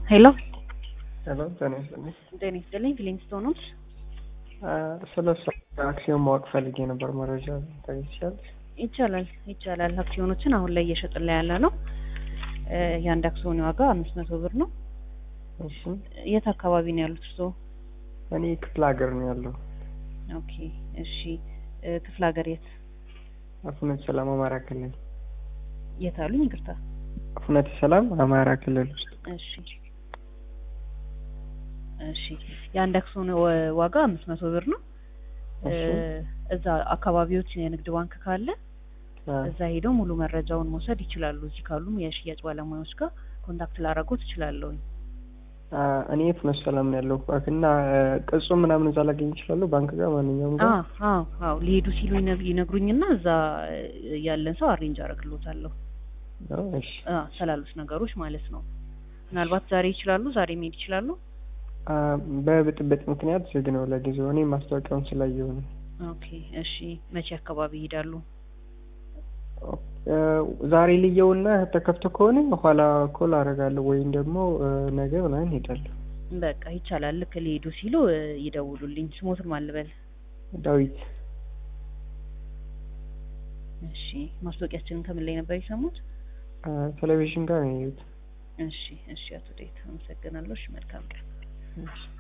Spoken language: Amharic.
ሄሎ ሄሎ ጤና ይስጥልኝ። ጤና ይስጥልኝ። ፊሊንግስቶኖች ስለ እሱ አክሲዮን ማወቅ ፈልጌ ነበር። መረጃ ታገኝቻለሽ? ይቻላል ይቻላል። አክሲዮኖችን አሁን ላይ እየሸጥን ላይ ያለ ነው። የአንድ አክሲዮን ዋጋ አምስት መቶ ብር ነው። እሺ የት አካባቢ ነው ያሉት እርስዎ? እኔ ክፍለ ሀገር ነው ያለው። ኦኬ እሺ። ክፍለ ሀገር የት አፉነት ሰላም አማራ ክልል። የት አሉኝ? ይቅርታ። አፉነት ሰላም አማራ ክልል ውስጥ። እሺ እሺ። የአንድ አክሲዮን ወ- ዋጋ አምስት መቶ ብር ነው። እሺ እዛ አካባቢዎች የንግድ ባንክ ካለ አ፣ እዛ ሄደው ሙሉ መረጃውን መውሰድ ይችላሉ። እዚህ ካሉም የሽያጭ ባለሙያዎች ጋር ኮንታክት ላደረጉት እችላለሁ። አ፣ እኔ አፉነት ሰላም ነው ያለው እና ቅጹ ምናምን እዛ ላገኝ ይችላሉ? ባንክ ጋር ማንኛውም ጋር አዎ አዎ አዎ ሊሄዱ ሲሉ ይነ- ይነግሩኝና እዛ ያለን ሰው አሬንጅ አደርግሎታለሁ። ነው? እሺ አዎ ስላሉት ነገሮች ማለት ነው። ምናልባት ዛሬ ይችላሉ፣ ዛሬ መሄድ ይችላሉ። አ፣ በብጥብጥ ምክንያት ዝግ ነው ለጊዜው። እኔ ማስታወቂያውን ስላየሁ ነው። ኦኬ እሺ። መቼ አካባቢ ይሄዳሉ? አ፣ ዛሬ ልየውና ተከፍቶ ከሆነ ኋላ ኮል አደርጋለሁ ወይም ደግሞ አ፣ ነገ ምናምን ሄዳለሁ። በቃ ይቻላል። ልክ ሊሄዱ ሲሉ እ፣ ይደውሉልኝ። ስሞትን ማልበል። ዳዊት እሺ። ማስታወቂያችንን ከምን ላይ ነበር የሰሙት? አ፣ ቴሌቪዥን ጋር ነው ያየሁት። እሺ እሺ። አቶ ዴት አመሰግናለሁ። እሺ መልካም ቀን። እሺ